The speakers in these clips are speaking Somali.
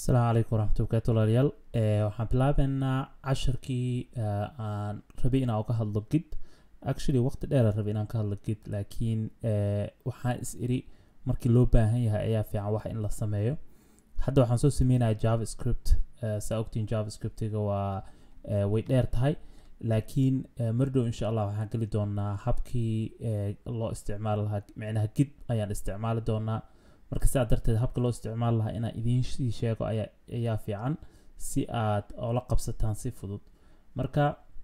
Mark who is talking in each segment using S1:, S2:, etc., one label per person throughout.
S1: asalaamu calaykum waraxmatullahi barakaatu walaalayaal Eh, waxaan bilaabeynaa casharkii eh, aan rabay inaan uga hadlo gid actually waqti dheer aan rabay inaan ka hadlo gid laakiin eh, waxaan is iri markii loo baahan yahay ayaa fiican wax in la sameeyo hadda waxaan soo sameynaya javascript eh, saa ogtiin javascriptiga waa eh, way dheer tahay laakiin eh, mardhow insha allah waxaan geli doonaa habkii eh, loo isticmaali lahaa micnaha gid ayaan isticmaali doonaa marka sidaa darteed habka loo isticmaali lahaa inaan idiin sii sheego ayaa ayaa fiican si aad oola qabsataan si fudud marka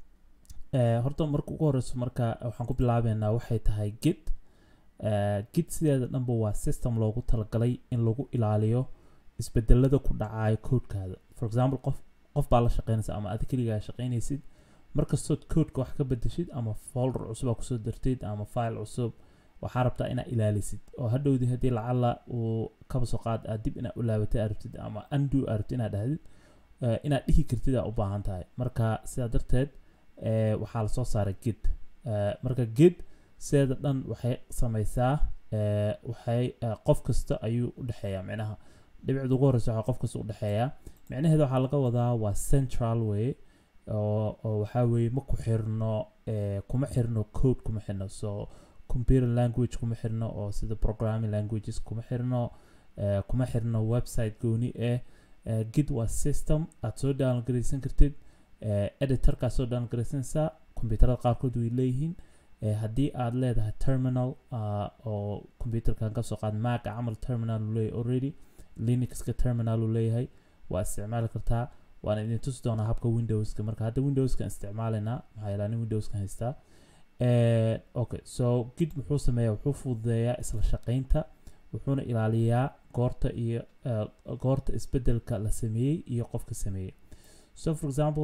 S1: eh, horta marka ugu horeyso marka waxaan ku bilaabeynaa waxay tahay git Eh, git sideeda dhanba waa system loogu talagalay in lagu ilaaliyo isbedelada ku dhacayo codekaada for example qof qof baa la shaqeynaysa ama aad keligaa shaqeynaysid markastood codeka wax ka bedeshid ama folder cusub aa kusoo dartid ama file cusub waxaa rabtaa inaad ilaalisid oo hadhowdii haddii lacala uu kaba soo qaad aad dib inaad u laabatay aad rabtid ama undo aad rabtid inaad dhahdid eh, inaad dhihi kartid aa u baahan tahay marka sidaa darteed eh, waxaa lasoo saaray gid Eh, marka gid sideeda dhan waxay sameysaa eh, waxay eh, qof kasta ayuu u dhexeeyaa micnaha dhibicda ugu horeysa waxaa qof kasta u dhexeeyaa micnaheeda waxaa laga wadaa waa central way oo oo waxaa weeye ma ku xirno eh, kuma xirno code kuma xirno so computer language kuma xirno oo sida programming languages kuma xirno eh, kuma xirno website gooni ah eh, gid waa system aad soo downloadgaraysan kartid eh, editorkaa soo downloadgaraysanaysaa kombyuutarada qaarkood way leeyihiin eh, haddii aad leedahay terminal ah, oo computerkan kasoo qaad maca camal terminal uu leeyahay already linuxka terminal uu leeyahay waa isticmaali kartaa waan idin tusi doonaa habka windowska marka hadda windowskan isticmaalaynaa maxaa yeelaa nin windowskan haystaa Eh, okay so gid muxuu sameeyaa wuxuu fududeeyaa isla shaqeynta wuxuuna ilaaliyaa goorta iyo eh, goorta isbedelka la sameeyey iyo qofka sameeyey so for example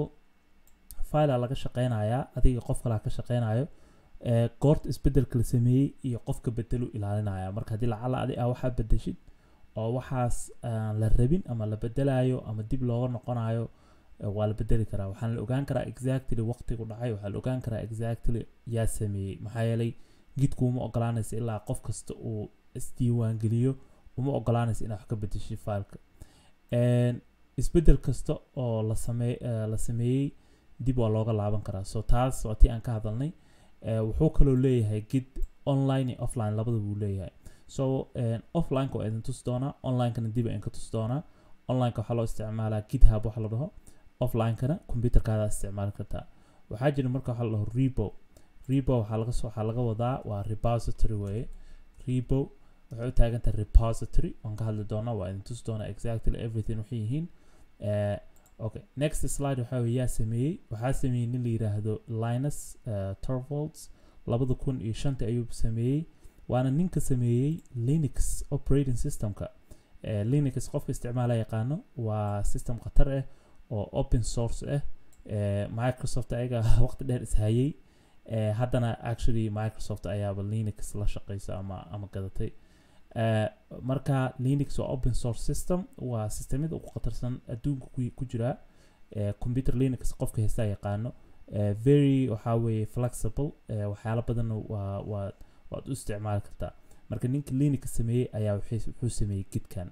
S1: filea laga shaqeynayaa adiga qof kalaa ka shaqeynayo eh, goorta isbedelka la sameeyey iyo qofka bedelu ilaalinaya marka haddii lacala adi aa waxaa bedeshid oo waxaas aan la rabin ama la bedelayo ama dib looga noqonayo eh, waa la bedeli karaa waxaan la ogaan karaa exactly waqtigu dhacay waxaa la ogaan karaa exactly yaa sameeyey maxaa yeelay gidku uma ogolaanaysa ilaa qof kasta uu isdiiwaangeliyo uma ogolaanaysa inaad wax ka bedeshid fileka En, isbedel kasta oo la samey eh, la sameeyey dib waa looga laaban karaa so taas waa tii aan ka hadalnay Eh, wuxuu kaloo leeyahay gid online iyo offline labada buu leeyahay so eh, offlineka waa idin tusi doonaa onlinekana dib aan ka tusi doonaa onlineka waxaa loo isticmaalaa github waxa la dhaho offlinekana computerkaada isticmaali kartaa waxaa jira marka waxaa la dhaho rebo rebo waxaa laga soo waxaa laga wadaa waa repository weeye rebo waxay u taagan tahay repository waan ka hadli doonaa waa idin tusi doonaa exactly everything waxay yihiin Eh, okay next slide waxaa weeye yaa sameeyey waxaa sameeyey nin la yiraahdo linus uh, torvalds labada kun iyo shanta ayuu sameeyey waana ninka sameeyey linux operating systemka eh, linux qofka isticmaala yaqaano waa system khatar ah oo open source ah eh, microsoft ayaga waqti dheer ishayey eh, haddana actually microsoft ayaaba linux la shaqeysa ama ama gadatay Eh, marka linux waa open source system waa systemyada ugu khatarsan adduunka ku, ku jira eh, computer linux qofka heystaa yaqaano eh, very waxaa weeye flexible eh, waxyaalo badan waa waa waad u isticmaali kartaa marka ninka linux sameeyey ayaa wuxuu wuxuu sameeyey gidkan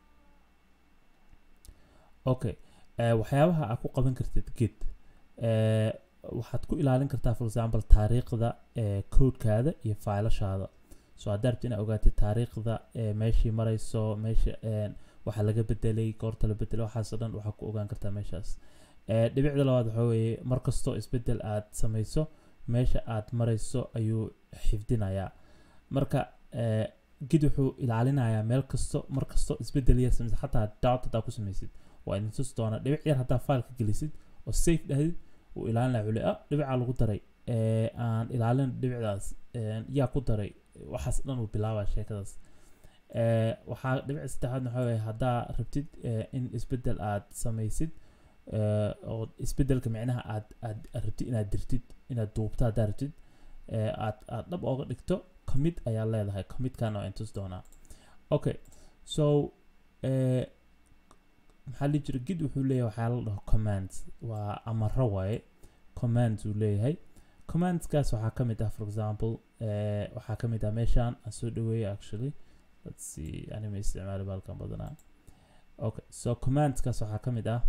S1: okay eh, waxyaabaha aad ku qaban kartid gid eh, waxaad ku ilaalin kartaa for example taariikhda eh, codekaada iyo failashaada so haddaa rabti inaad ogaatid taariikhda eh, meeshii marayso meesha eh, waxa laga bedelay goorta la bedelay waxaas oo dhan waxaa ku ogaan kartaa meeshaas eh, dhibicda labaad waxaa weeye mar kastoo isbedel aad samayso meesha aad marayso ayuu xifdinayaa marka eh, gid wuxuu ilaalinayaa meel kasto mar kasto isbedel yar samaysid xataa dot haddaa ku samaysid waa idin tusi doonaa dhibic yar haddaa fileka gelisid oo safe dhahdid uu ilaalinaya wuli ah dhibicaa lagu daray eh, aan ilaalin dhibicdaas eh, yaa ku daray waxaas dhan uu bilaabaa sheekadaas Eh, waxaa dhibic saddexaad waxaa weeye haddaa rabtid eh, in isbedel aad samaysid eh, oo isbedelka micnaha aad aad aad rabtid inaad dirtid inaad duubto haddaa rabtid eh, aad aad dhab ooga dhigto commit ayaa leedahay commitkan waa intus doonaa okay so eh, maxaa lii jira gid wuxuu leeyahay waxaa la dhaho commands waa amaro waaye commands uu leeyahay commandskaas waxaa ka mid ah for example eh, waxaa ka mid ah meeshaan aan soo dhaweeyay actually let's see anima isticmaali baalkan badanaa okay so commandskaas waxaa ka mid ah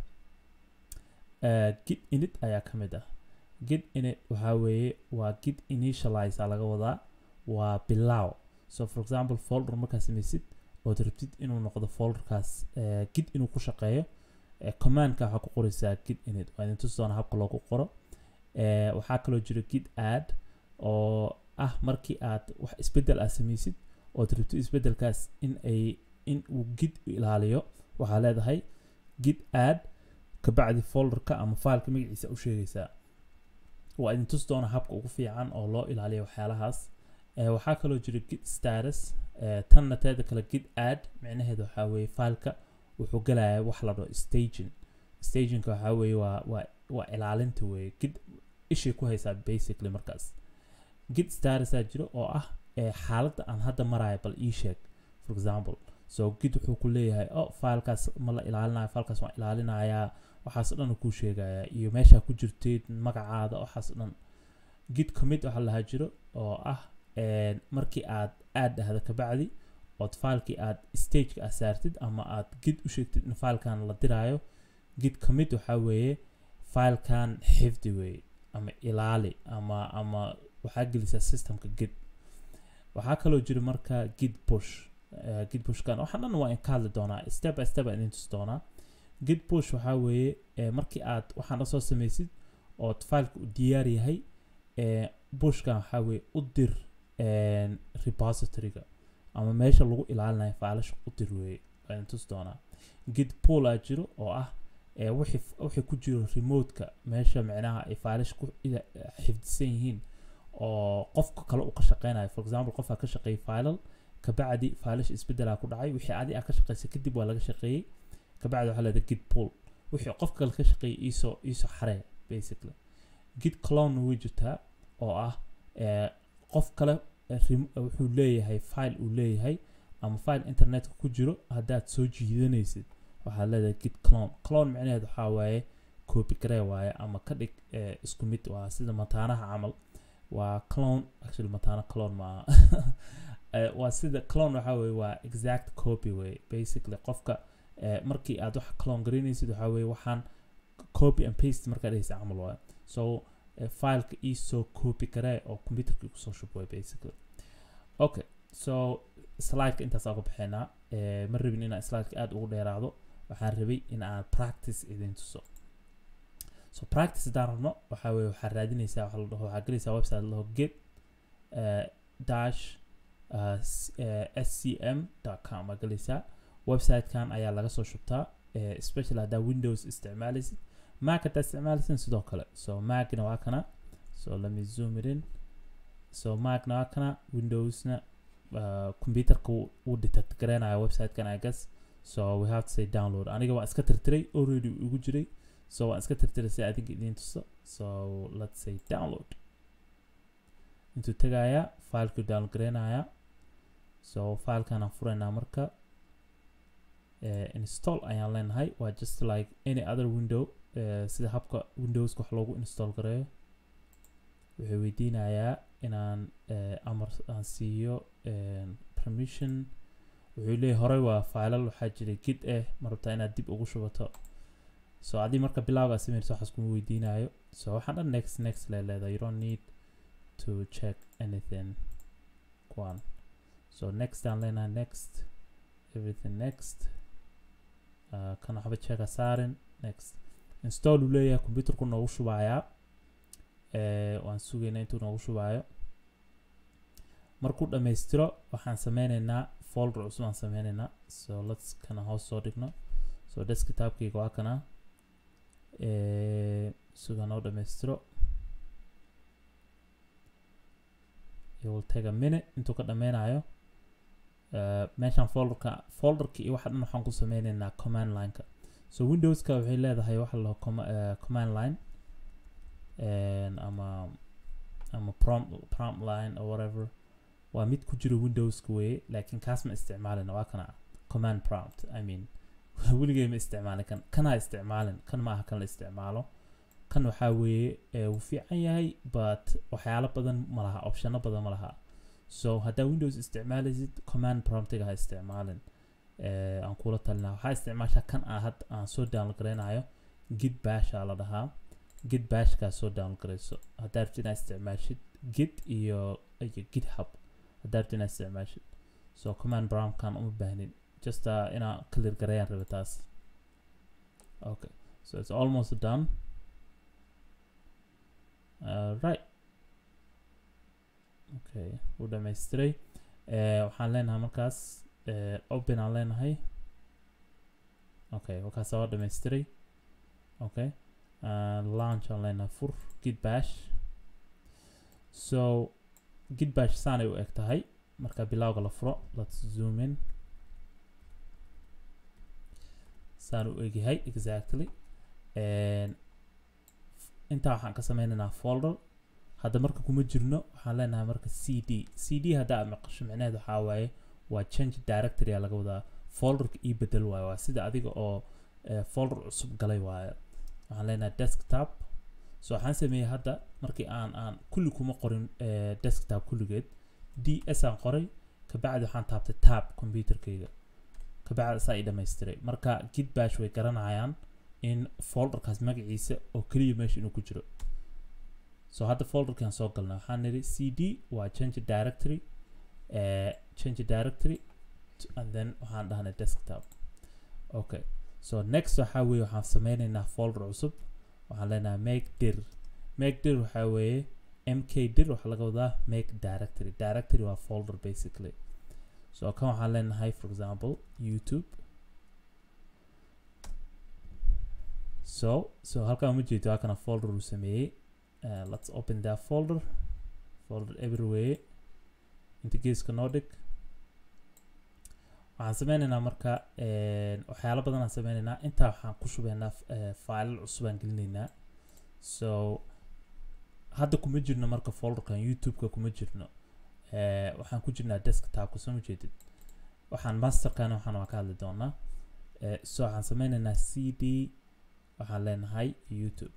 S1: uh, git init ayaa ka mid ah git init waxaa weeye waa git initialize aa laga wadaa waa bilaaw so for example folder markaa samaysid ood rabtid inuu noqdo folderkaas uh, git inuu ku shaqeeyo uh, commandka waxaa ku qoraysaa git init waa idin tusi doona habka loogu qoro uh, waxaa kaloo jira git add oo ah markii aad wax isbedel aad samaysid ood rabtid isbedelkaas in ay in uu git ilaaliyo waxaa leedahay git add kabacdi folderka ama fileka magaciisa u sheegaysaa waa idin tusi doona habka ugu fiican oo loo ilaaliyo waxyaalahaas waxaa kaloo jira git status tanna teeda kale git add micnaheeda waxaa weeye fileka wuxuu galayaa wax la dhaho staging stagingka waxaa weeye waa waa waa ilaalinta weeye git ishay ku haysaa basically markaas git statusaa jiro oo ah xaaladda aan hadda marayo bal ii sheeg for example so git wuxuu ku leeyahay oh filekaas ma la ilaalinayo filekaas waan ilaalinayaa waxaas dhan kuu sheegayaa iyo meeshaa ku jirteed magacaada waxaas dhan git commit waxaa lahaa jiro oo ah markii aad aad dhahda kabacdi ood filekii aad stageka aad saartid ama aad git u sheegtid in filekan la diraayo git commit waxaa weeye filekan xifdi weeye ama ilaali ama ama waxaa gelisaa systemka git waxaa kaloo jira marka git push uh, git pushkan waxaan dhan waa in ka hadli doonaa step by step aan idin tusi doonaa git push waxaa weeye eh, markii aad waxaan soo samaysid ood fileka u diyaar yahay eh, pushkan waxaa weeye u dir repositoryga ama meesha lagu ilaalinayo faalasha u dir weeye waa idin tusi doonaa git pool aa jiro oo ah wixii wixii ku jiro remoteka meesha micnaha ay faalish ku xifdisan yihiin oo qofka kale uu ka shaqeynayo for example qofaa ka shaqeeyay filal kabacdi faalish isbedelaa ku dhacay wixii adi aa ka shaqeysay kadib waa laga shaqeeyey kabacdi waxaa leedahay git pool wixii qofka kale ka shaqeeyay iisoo iisoo xaree basically git clone way jirtaa oo ah qof kale wuxuu leeyahay file uu leeyahay ama file internetka ku jiro haddaad soo jiidanaysid waxaad leedahay git clone clone micnaheed waxaa waaye copy garee waaye ama ka dhig isku mid waa sida mataanaha camal waa clone actually mataana clone maaha waa sida clone waxaa weye waa exact copy wey basically qofka markii aad wax clone garaynaysid waxaa weye waxaan copy and paste markaa dhehaysa camal waaye so fileka iisoo copy garee oo computerkii kusoo shub way basically okay so slideka intaas aan ku bixinaa ma rabin inaan slideka aada ugu dheeraado waxaan rabay in aan practice idin tuso so practice haddaan rabno waxaa weye waxaa raadinaysaa waxa la dhaho waxaa gelaysaa website la dhaho get uh, dash uh, scm com aa gelaysaa websitekan ayaa laga soo shubtaa uh, especially haddaa windows isticmaalaysid mac haddaa isticmaalaysid sidoo kale so macna waa kana so let me zoom it in so macna waa kana windowsna uh, computerka uu detect gareynayo websitekan i guess so we have to say download aniga waan iska tirtiray already ugu jiray so waan iska tirtiray si adinka idiin tuso so let's say download intuu tegayaa filekuu download gareynayaa so filekan aan furaynaa marka uh, install ayaan leenahay waa just like any other window uh, sida habka windowska wax loogu install gareeyo wuxuu weydiinayaa inaan uh, amar aan siiyo permission wuxuu leeyahay horey waa filal waxaa jiray gid eh ma rabtaa inaad dib ugu shubato so haddii marka bilowgaa sameynayso waxaas kuma weydiinayo so waxaan dhan next next lee leedahay you don't need to check anything one so next aan leenahay next everything next uh, kan waxba checka saarin next install uu leeyahay computerku noogu shubayaa waan sugaynaa intuu noogu shubaayo markuu dhammaystiro waxaan sameyneynaa folder cusub aan sameyneynaa so lets kana hoos soo dhigno so desktopkayga waa kana suga noo dhammaystiro it will take a minute intuu ka dhameynayo uh, meeshaan folderka folderka iyo waxa dhan waxaan ku sameyneynaa command lineka so windowska waxay leedahay waxa la com uh, command line ama ama prompt prompt line or whatever waa mid ku jiro windowska weye laakiin kaas ma isticmaalin waa kana command prompt i mean weligay ma isticmaalin kan kanaa isticmaalin kan maaha kan la isticmaalo kan waxaa weeye wuu fiican yahay but waxyaalo badan ma laha optiono badan ma laha so haddaa windows isticmaalaysid command promptiga ha isticmaalin eh, aan kula talinaa waxaa isticmaashaa kan aan hadda aan soo download garaynayo git basha la dhahaa git bashkaa soo download garayso haddaa rabtid inaad isticmaashid git iyo iyo github haddaa rabtid inaad isticmaashid so command promptkan uma baahnin just uh, inaa clear garayaan rabe taas okay so it's almost done uh, right okay wuu dhammaystiray Eh, waxaan leenahay markaas eh, open aan leenahay okay wakaas waa dhammaystiray okay uh, launch aan leenahay fur git bash so git bash saanay u eg tahay marka bilowga la furo let's zoom in saan u egyahay exactly And intaa waxaan ka sameynaynaa folder hadda marka kuma jirno waxaan leenahay marka cd cd hadda aad maqasho micnaheed waxaa waaye waa change directory aa laga wadaa folderka ii bedel waaye waa sida adiga oo eh, folder cusub galay waaye waxaan leenahay desktop so waxaan sameeyey hadda markii aan aan kulli kuma qorin eh, desktop kulligeed ds aan qoray kabacdi waxaan taabtay tab computerkayga kabacdi saa i dhammaystiray marka git bash way garanayaan in folderkaas magaciisa oo keliya meesha inuu ku jiro so hadda folderkan soo galna waxaan nidhi cd waa change directory uh, change directory to- and then waxaan dhahnay desktop okay so next waxaa weeye waxaan sameynaynaa folder cusub waxaan leenahay make dir make dir waxaa weeye mk dir waxaa laga wadaa make directory directory waa folder basically so kan waxaan leenahay for example youtube so so halkan ma jeedo waa kana folder uu sameeyey uh, let's open that folder folder everywhere inta geeska noo dhig waxaan sameynaynaa marka een, waxyaalo badan aan sameynaynaa intaa waxaan ku shubaynaa uh, failal cusub aan gelinaynaa so hadda kuma jirno marka folderkan youtube-ka kuma jirno uh, waxaan ku jirnaa desktopka soo ma jeedid waxaan masterkana waxaan waa ka hadli doonaa uh, so waxaan sameynaynaa cd waxaan leenahay youtube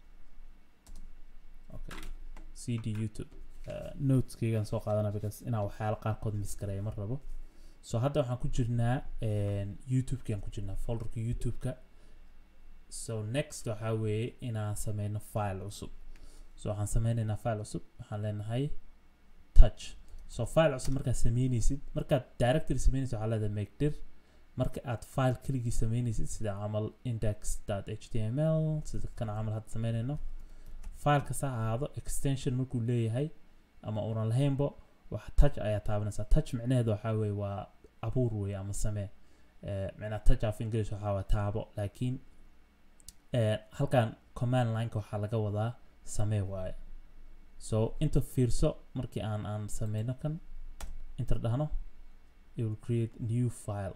S1: okay cd youtube uh, noteskaygaan soo qaadana because inaan waxyaalo qaarkood miskareeya ma rabo so hadda waxaan ku jirnaa een, youtube-kii aan ku jirnaa folderka youtube-ka so next waxaa weeye inaan sameyno file cusub so waxaan sameynaynaa file cusub waxaan leenahay touch so file cusub markaad sameyneysid markaad directory sameyneysid waxaa leedahay make dir marka aad file keligii sameyneysid sida camal index.html sida kan camal hadda sameyneyno fileka sa ahaado extension markuu leeyahay ama uunan lahaynbo wax touch ayaa taabanaysaa touch micnaheedu waxaa weeye waa abuur weeye ama samee Eh, micnaha touch of english waxaa waa taabo laakiin eh, halkan command lineka waxaa laga wadaa samee waaye so inta fiirso markii aan aan sameyno kan inter dhahno it will create new file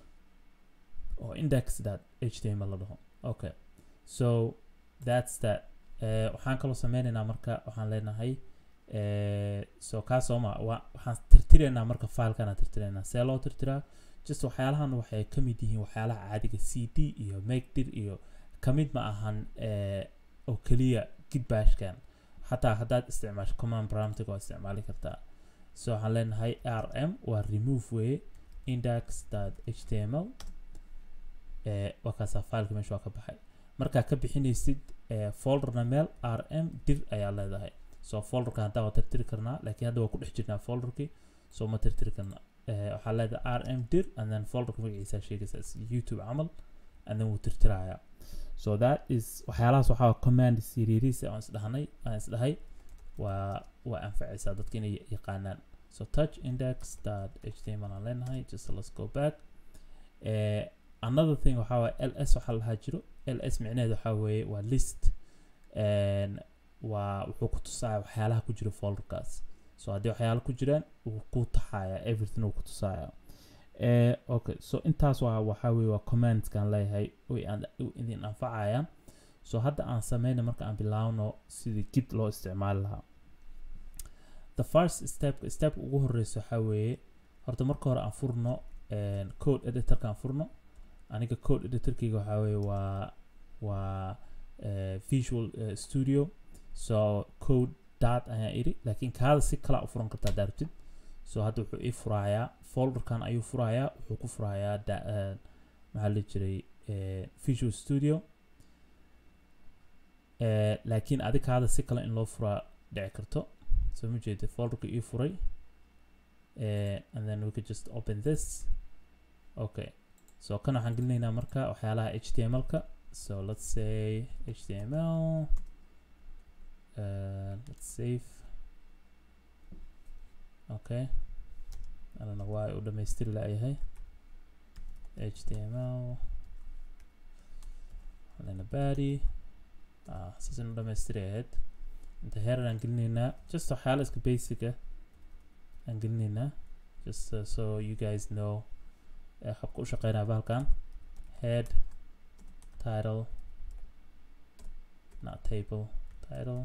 S1: oo index.html la dhaho okay so that's that Eh, waxaan kaloo sameynaynaa marka waxaan leenahay eh, so kaa sooma wa- waxaan tirtiraynaa marka filekan aan tirtiraynaa see loo tirtiraa just waxyaalahan waxay ka mid yihiin waxyaalaha caadiga cd iyo makedir iyo kamid ma ahan eh, oo keliya gitbashkan xataa haddaad isticmaasho command promptiga waa isticmaali kartaa so waxaan leenahay rm waa remove weye index.html eh, waa kaasaa fileka meesha waa ka baxay markaa ka bixinaysid eh, folderna meel rm dir ayaa leedahay so folderka haddaa waa tirtiri karnaa laakiin hadda waa ku dhex jirnaa folderkii so ma tirtiri karna Eh, waxaa leedahay rm dir and then folderka magaciisa sheegaysa is youtube camal and then wuu tirtirayaa so that is waxyaalahaas waxaa command siriiriis aan isdhahnay aan isdhahay waa waa anfacaysaa dadka inay yaqaanaan so touch index dot html aan leenahay just let's go back eh, another thing waxaa waye ls waxaa lahaa jiro ls micnaheedu waxaa weeye waa list and waa wuxuu ku tusaaya waxyaalaha ku jira folderkaas so haddii waxyaala ku jiraan wuu ku taxaaya everything wuu ku tusaaya eh, okay so intaas waa waxaa weeye waa commandskaan leeyahay way aan- way idin anfacayaan so hadda aan sameyna marka aan bilaawno sidii git loo isticmaali lahaa the first step step ugu horeysa waxaa weeye horta marka hore aan furno een, code editorka aan furno aniga code editorkayga waxaa weeye waa waa eh, visual eh, studio so code dot ayaan iri laakiin kaada si kala u furan kartaa haddaa rabtid so hadda wuxuu ii furayaa folderkan ayuu furayaa wuxuu ku furayaa da- eh, maxaa la jiray eh, visual studio Eh, laakiin adikaada si kale in loo furaa dhici karto so ma jeeda folderka ii furay Eh, and then we could just open this okay so kan waxaan gelinaynaa marka waxyaalaha html-ka so let's say html uh, let's save okay I don't know why uu dhamaystiri laayahay html lena body ah saasin u dhamaystiri ahayd inta heerar aan gelinaynaa just waxyaala iska basic ah aan gelinaynaa just uh, so you guys know uh, habka u shaqeynaya bahalkan head title not table title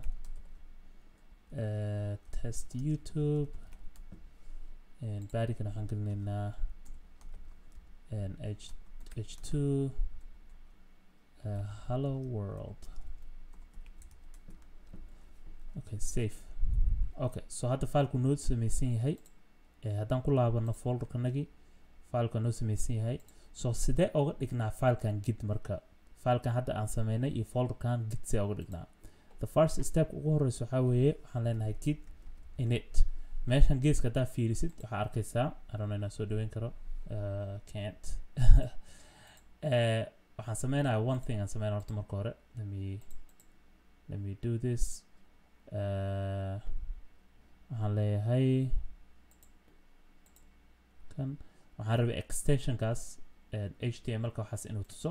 S1: uh, test youtube and badigana waxaan gelinaynaa and h h2 uh, hello world okay safe okay so hadda fileku noo samaysan yahay eh, haddaan ku laabano folderkanagii fileka noo samaysan yahay so sidee oga dhignaa filekan gid marka filekan hadda aan sameynay iyo folderkan gid see oga dhignaa the first step ugu horeysa waxaa weeye waxaan leenahay gid init meeshan geeska haddaa fiirisid waxaa arkaysaa I don't know inaan soo dhaweyn karo uh, can't Eh, waxaan sameynaya one thing aan sameynaya horta marka hore let me let me do this uh, waxaan leeyahay kan waxaan rabay extensionkaas eh, html-ka waxaas inuu tuso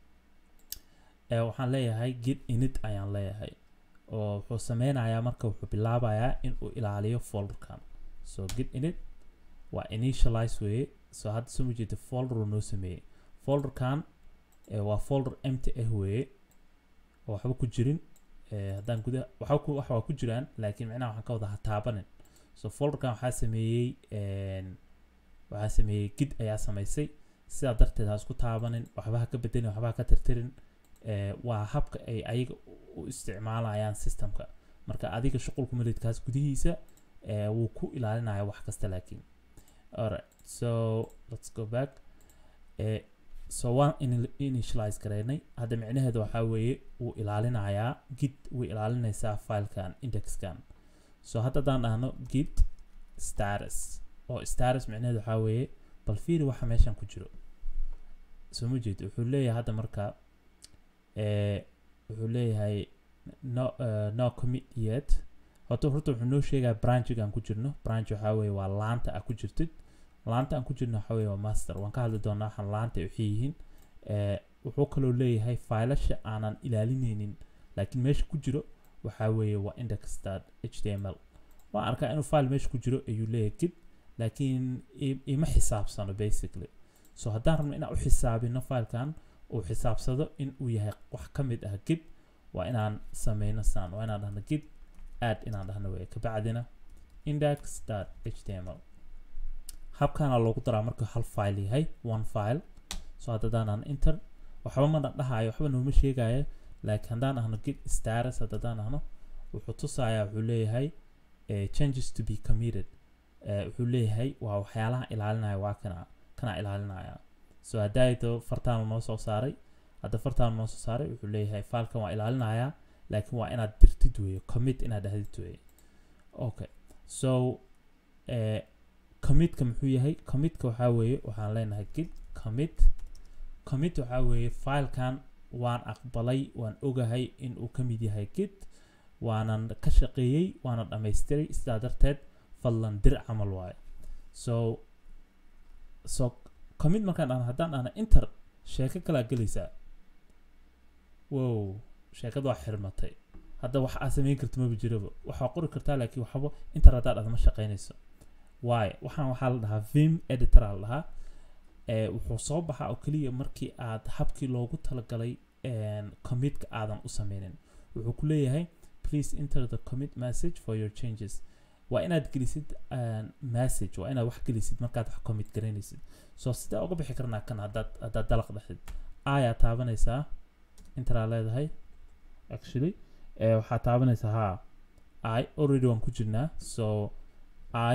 S1: Eh, waxaan leeyahay git init ayaan leeyahay oo wuxuu sameynayaa marka wuxuu bilaabayaa in uu ilaaliyo folderkan so git init waa initialize weeye so hadda soo jeeda folder uu noo sameeyey folderkan eh, waa folder empty ah weeye oo waxba ku jirin eh, haddaan gudaha waxa ku wax waa ku jiraan laakiin micnaha waxaan ka wada ha taabanin so folderkan waxaa sameeyey en, waxaa sameeyey gid ayaa samaysay sidaa darteed ha isku taabanin waxba ha ka bedelin waxba ha ka tirtirin eh, waa habka ay ayaga u isticmaalayaan systemka marka adiga shuqulka melidkaas gudihiisa eh, wuu ku ilaalinaya wax kasta laakiin alright so let's go back eh, so waan ini- initialize gareynay hadda micnaheedu waxaa weeye wuu ilaalinayaa git way ilaalinaysaa filekan indexkan so hadda haddaan dhahno git status oo status micnaheedu waxaa weeye bal fiiri waxa meeshan ku jiro soo ma jeed wuxuu leeyahay hadda marka eh, wuxuu leeyahay no, uh, no commit yet horta horta wuxuu noo sheegaa branchigan ku jirno branch waxaa weeye waa laanta a ku jirtid laanta aan ku jirno waxaa weeye waa master waan ka hadli doonaa waxaan laanta ay waxay yihiin Eh, wuxuu kaloo leeyahay failasha aanan ilaalineynin laakiin meesha ku jiro waxaa weeye waa index.html html waan arkaa inuu file meesha ku jiro ayuu leeyahay gid laakiin i- ima xisaabsano basically so haddaan rabno inaan u xisaabino filekan uu xisaabsado in uu yahay wax ka mid ah gid waa inaan sameyno saan waa inaan dhahno gid add inaan dhahno weye kabacdina index.html habkaana loogu daraa markuu hal file yahay one file so haddadaan aan enter waxba mana dhahayo waxba nooma sheegayo laakiin haddaan ahno git status haddadaan ahno wuxuu tusayaa wuxuu leeyahay eh, changes to be committed Eh, wuxuu leeyahay waa waxyaalaha ilaalinaya waa kana kana ilaalinaya so haddaayto fartaanu noo soo saaray hadda fartaanu noo soo saaray wuxuu leeyahay filekan waa ilaalinaya laakiin waa inaad dirtid weeye commit inaad dhahdid weeye okay so eh, commitka muxuu yahay commitka waxaa weeye waxaan leenahay git commit commit waxaa weeye filekan waan aqbalay waan ogahay in uu ka mid yahay git waanan ka shaqeeyey waana dhammaystiray sidaa darteed fadlan dir camal waayo so so commit markaan dhahno haddaan dhahno enter sheeko kalaa gelaysaa wow sheekada waa xirmatay hadda wax aa samayn karta maba jiraba waxaa qori kartaa laakiin waxba inter haddaa dhahdo ma shaqaynayso waayo waxaan waxaa la dhahaa vim editor aa la dhahaa ee wuxuu soo baxaa oo keliya markii aad habkii loogu talagalay een, commitka aadan u sameynin wuxuu ku leeyahay please enter the commit message for your changes waa inaad gelisid een, message waa inaad wax gelisid markaad wax commit garaynaysid so sidee uga bixi karnaa kan haddaad haddaad dalaq dhexdid ayaa taabanaysaa interaa leedahay actually ee waxaa taabanaysaa ha i already waan ku jirnaa so i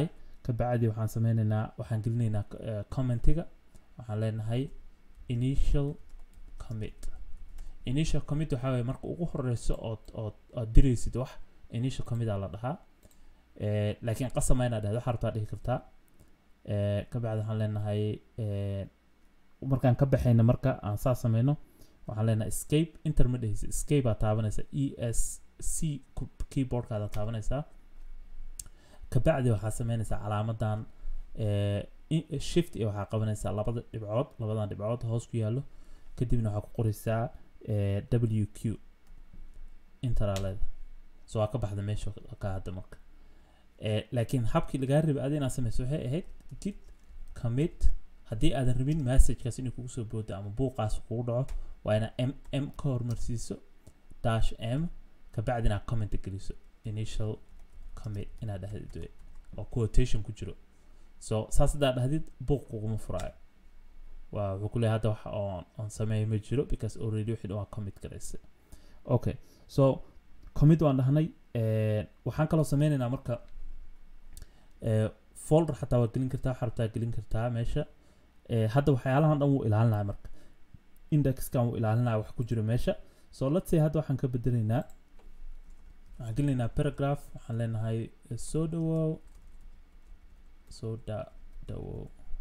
S1: kabacdi waxaan sameyneynaa waxaan gelinaynaa uh, commentiga waxaan leenahay initial commit initial commit waxaa waye marka ugu horeyso ood ood ood diraysid wax initial commit aa la dhahaa eh, laakiin qasama inaad dhahdo waxaa rabtaa dhihi kartaa eh, kabacdi waxaan leenahay eh, markaan ka baxayna marka aan saa sameyno waxaan leenahay escape inter ma dhehaysa escape aa taabanaysa e s c keyboardkaada taabanaysaa kabacdi waxaa sameynaysaa calaamadan eh, i- shift iyo waxaa qabanaysaa labada dhibcood labadan dhibcood hoos ku yaallo kadibna waxaa ku qoraysaa eh, w q interaleeda so waa ka baxda meesha ka hadda marka eh, laakiin habkii lagaa rabay adi inaad sameyso waxay ahayd git commit haddii aadan rabin messagekaas inuu kugu soo boodo ama buuqaas kugu dhaco waa inaa m m ka hormarsiiso dash m kabacdina aad comment geliso initial commit inaad dhahdid wey oo quotation ku jiro so saas haddaad dhahdid buuq kuguma furaayo waa wuxuu ku leeyahay hadda wax oon oon sameeyo ma jiro because already wixii dhan waa commit garaysa okay so commit waan dhahnay eh, waxaan kaloo sameynaynaa marka eh, folder xataa waa gelin kartaa waxaa rabtaa gelin kartaa meesha eh, hadda waxyaalahan dhan wuu ilaalinaya marka indexkan wuu ilaalinaya wax ku jiro meesha so let's say hadda waxaan ka bedelaynaa waxaan gelinaynaa paragraph waxaan leenahay eh, soo dhawow soo da dhawow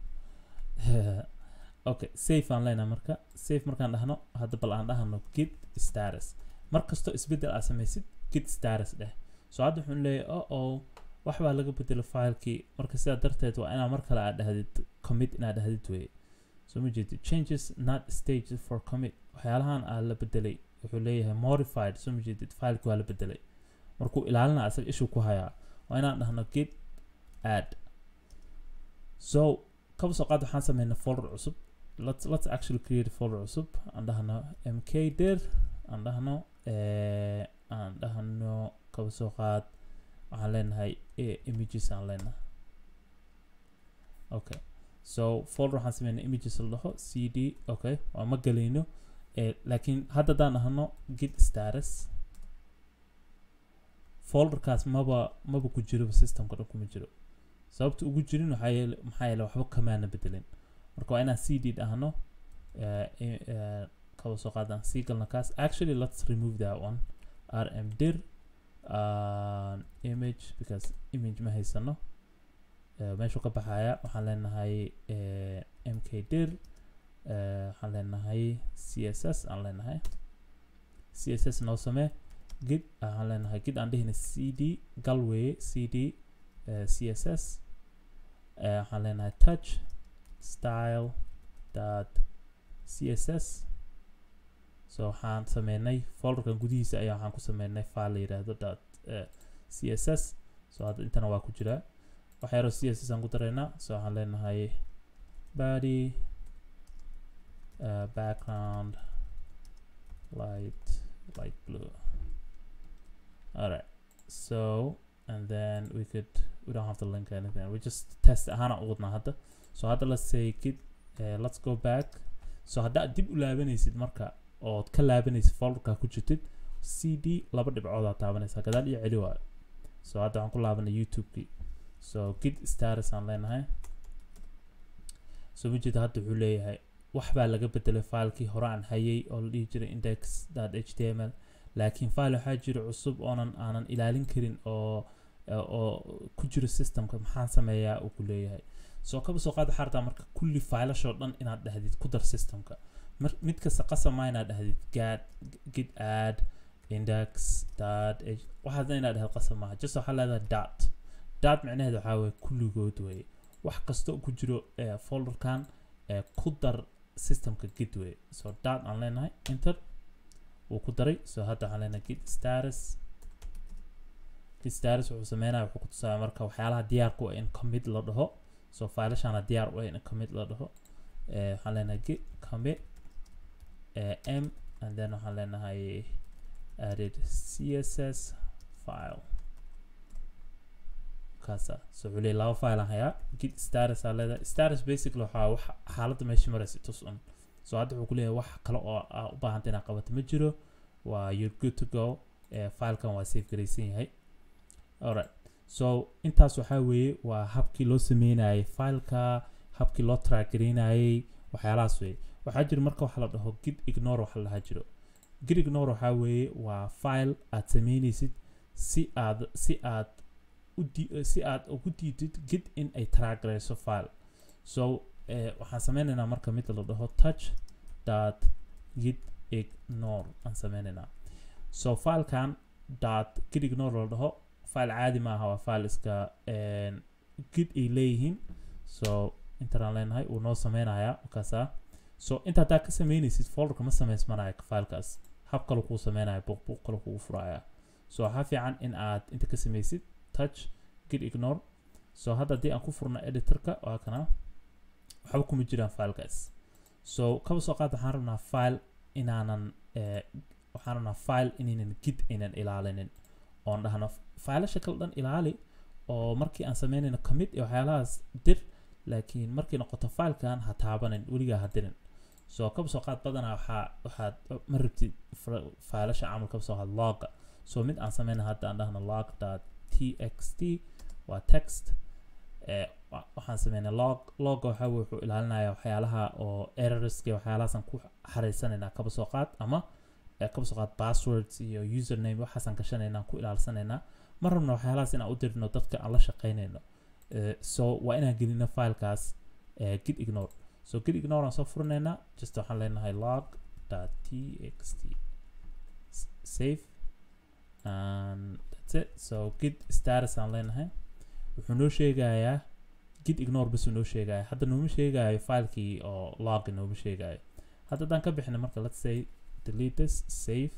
S1: okay safe aan leenahay marka safe markaan dhahno hadda bal aan dhahno git status mar kastoo isbeddel aad samaysid git status dheh so hadda wuxuu leeyahay o oh wax baa laga bedelo filekii marka sidaa darteed waa inaa mar kale aad dhahdid commit inaad dhahdid weye so ma jeedid changes not staged for commit waxyaalahan aa la bedelay wuxuu leeyahay modified so ma jeedid fileki waa la bedelay markuu ilaalina asaga ishuu ku hayaa waa inaan dhahno git add so kaba soo qaad waxaan sameynaa folder cusub let's let's actually create a folder cusub aan dhahno mk dir aan dhahno eh, aan dhahno kaba soo qaad waxaan leenahay eh, images aan leenahay okay so folder waxaan sameynaa images la dhaho cd okay waa ma gelayno eh, laakiin hadda haddaan dhahno git status folderkaas maba maba ku jiro systemka dhan kuma jiro sababta ugu jirin waxaa yeele maxaa yeele waxba kamaana bedelin marka waa inaan cd dhahno eh, i- eh, kaba soo qaadaan sii galna kaas actually let's remove that one rm dir uh, image because image ma haysano uh, meeshuu ka baxaya waxaan leenahay uh, mk dir uh, waxaan leenahay css aan leenahay css noo samee gid waxaan leenahay gid aan dhihina cd galway cd uh, css uh, waxaan leenahay touch style dot css so waxaan sameynay folderkan gudihiisa ayaa waxaan ku sameynay file la yidhaahdo dot uh, css so hadda intana waa ku jiraa wax yaroo css aan ku daraynaa so waxaan leenahay body uh, background light light blue alright so and then we could we don't have to link anything we just test ahaan aan u wadnaa hadda so hadda let's say git uh, let's go back so haddaad dib u laabanaysid marka ood ka laabanaysid folderka ku jirtid cd laba dhibcood aad taabanaysaa gadaal iyo celi waayo so hadda waxaan ku laabanay youtube-kii so git status aan leenahay so wajida hadda wuxuu leeyahay wax baa laga bedelay filekii hore aan hayay oo la dhihi jiray index html laakiin file waxaa jira cusub oonan aanan ilaalin karin oo oo ku jiro systemka maxaan sameeyaa uu ku leeyahay soo kaba soo qaada xaartaa marka kulli filashoo dhan inaad dhahdid ku dar systemka mar mid kasta qasama inaad dhahdid gad git add index dot h waxaasna inaad dhahdid qasam maaha just waxaa leedahay dot dot micnaheedu waxaa weye kulligood weye wax kasta oo ku jiro eh, folderkan eh, ku dar systemka git weye so dot aan leenahay enter wuu ku daray so hadda waxaan leenahay git status git status wuxuu sameynaya wuxuu ku tusaaya marka waxyaalaha diyaarku ah in commit la dhaho so filashana diyaar u ah in commit la dhaho eh, waxaan leenahay git commit eh, m and then waxaan leenahay added css file kaasa so wuxuu leeyahy laba file aan hayaa git status aa leedahay status basically waxaa wax xaaladda meesha maraysa tus un so hadda wuxuu ku leeyahay wax kale oo aa u baahanta inaad qabato ma jiro waa you're good to go eh, filekan waa safe garaysan yahay alright so intaas waxaa weeye waa habkii loo sameynayay fileka habkii loo trackgareynayay waxyaalahaas weeye waxaa jira marka waxa la dhaho gid ignore waxa la dhahaa jiro gid ignore waxaa weeye waa file aad sameynaysid si aad si aad u di- si aad ugu diidid gid in ay trackgareyso file so eh, waxaan sameynaynaa marka mid la dhaho touch dot git ignore aan sameynaynaa so filekan dot git ignore la dhaho file caadi maaha waa file iska een, git ay leeyihiin so intaan leenahay uu noo sameynayaa markaasaa so inta haddaa ka sameynaysid folderka ma sameysmanayo filekaas hab kale kuu sameynaya buuq buuq kale kugu furaya so waxaa fiican in aad inta ka sameysid touch git ignore so hadda haddii aan ku furno editorka waa kana waxba kuma jiraan filekaas so kaba soo qaad waxaan rabnaa file inaanan eh, waxaan rabnaa file inaynan git aynan ilaalinin oon dhahno failasha kale dhan ilaali oo markii aan sameynayno commit iyo waxyaalahaas dir laakiin markay noqoto filekan ha taabanin weligaa ha dirin so kaba soo qaad badanaa waxaa waxaad ma rabtid fra- failasha camal kaba soo qaad logga so mid aan sameyna hadda aan dhahno log dot txt waa text eh, wa- waxaan sameynay log logga waxaa weye wuxuu ilaalinayaa waxyaalaha oo errorska iyo waxyaalahaasaan ku xariisanaynaa kaba soo qaad ama eh, kaba soo qaad passwords iyo username waxaasaan gashanaynaa ku ilaalsanaynaa ma rabno waxyaalahaas inaan u dirno dadka aan la shaqaynayno Eh, so waa inaan gelino filekaas eh, git ignore so git ignore aan soo furinaynaa just waxaan leenahay log dot txt S- save and that's it so git status aan leenahay wuxuu noo sheegayaa git ignore bas uu noo sheegaya hadda nooma sheegayo filekii oo log nooma sheegayo hadda haddaan ka bixina marka let's say delete this save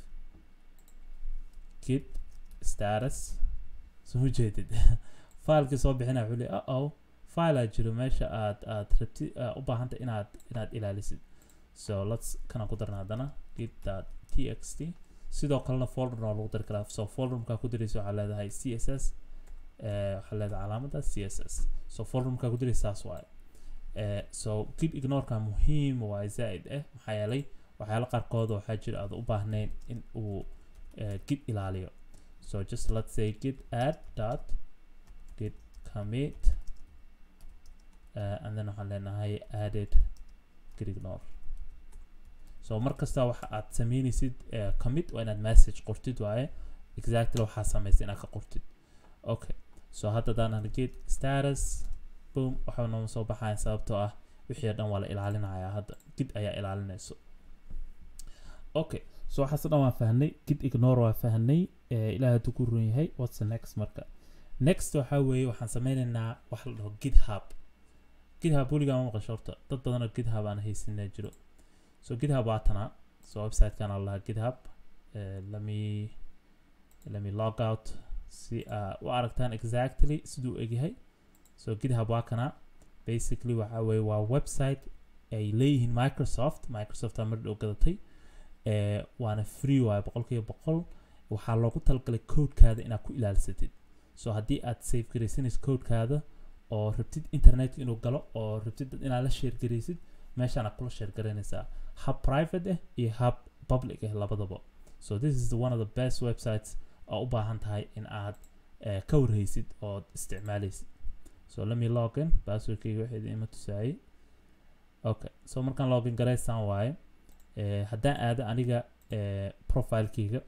S1: git status soo ma jeedid filekii soo bixina wuxuu leeyahay uh oh file aa jiro meesha aad aad rabti uh, u baahanta inaad inaad ilaalisid so let's kana ku darna haddana git dot txt sidoo kalena folder waa lagu dari karaa so folder markaa ku diraysa waxaa leedahay css eh, waxaa leedahay calaamada css so folder markaa ku diraysa saas waaye Eh, so git ignoreka muhiim waa zaaid eh maxaa yeelay waxyaalo qaarkood waxaa jira aad u baahnayn in uu eh, git ilaaliyo so just let's say git add dot git commit uh, and then waxaan leenahay added git ignore so mar kasta waxa aad sameynaysid uh, commit waa inaad message qortid waaye exactly waxaa samaysa inaad ka qortid okay so hadda hadaan git status boom waxa nooma soo baxaya sababtoo ah wixii oo dhan waa la ilaalinayaa hadda gid ayaa ilaalinayso okay so waxaas oo dhan waan fahnay gid ignore waa fahnay eh, ilaah hadduu ku run yahay what's the next marka next waxaa weeye waxaan sameynaynaa waxa la dhaho github github weligaa ma maqasho horta dad badan oo github aan haysanaa jiro so github waa tanaa so websitekan aan lahaa github eh, let me let me log out si aa u aragtaan exactly siduu egyahay so github waa kana basically waxa weeye waa website ay leeyihiin microsoft microsoft aa mar dhow gadatay eh, waana free waaye boqolkiiba boqol waxaa loogu talagalay codekaada inaad ku ilaalsatid so haddii aad save garaysanaysid codekaada oo rabtid internet inuu galo oo rabtid dad inaad la share garaysid meeshaana kula share garaynaysaa hub private ah iyo hub public ah labadaba so this is one of the best websites oo u baahan tahay in aad eh, ka warhaysid ood isticmaalaysid so let me login passwordkayga waxeeda ima tusaayey okay so markaan login garaysaan waaye eh, haddaan aado aniga eh, profilekeyga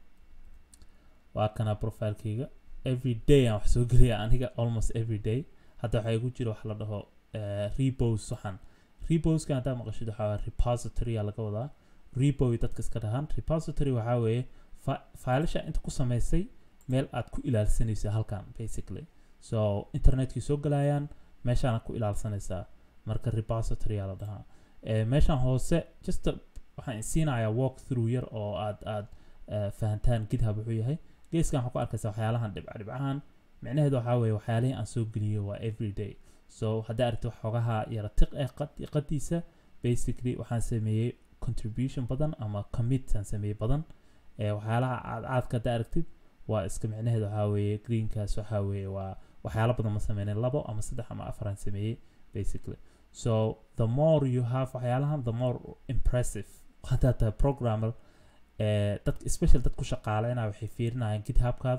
S1: waa kana profilekeyga every day aan wax soo geliya aniga almost every day hadda waxaa igu jira wax la dhaho eh, repos waxaan reposkan haddaa maqashid waxaa waa repository aa laga wadaa repo iyo dadka iska dhahaan repository waxaa weeye fa- failasha inta ku samaysay meel aad ku ilaalsanayso halkan basically so internetkii soo galayaan meeshaana ku ilaalsanaysaa marka repository aa la dhahaa Eh, meeshan hoose just a- waxaan siinayaa walk through yar oo aad aad eh, fahantaan github wuxuu yahay geeskan waxaa ku arkaysaa waxyaalahan dhibca dhibcahan micnaheedu waxaa weeye waxyaalihii aan soo geliyo waa everyday so haddii aragti waxoogaha yara tiq eh qad- qadiisa basically waxaan sameeyey contribution badan ama commit aan sameeyey badan eh, waxyaalaha aad aadka haddaa aragtid waa iska micnaheedu waxaa weeye greenkaas waxaa weeye waa waxyaalo badan ma sameynin labo ama saddex ama afar aan sameeyey basically so the more you have waxyaalahan the more impressive haddaad tahay programmer eh, dad special dad ku shaqaaleyna waxay fiirinayaan githubkaada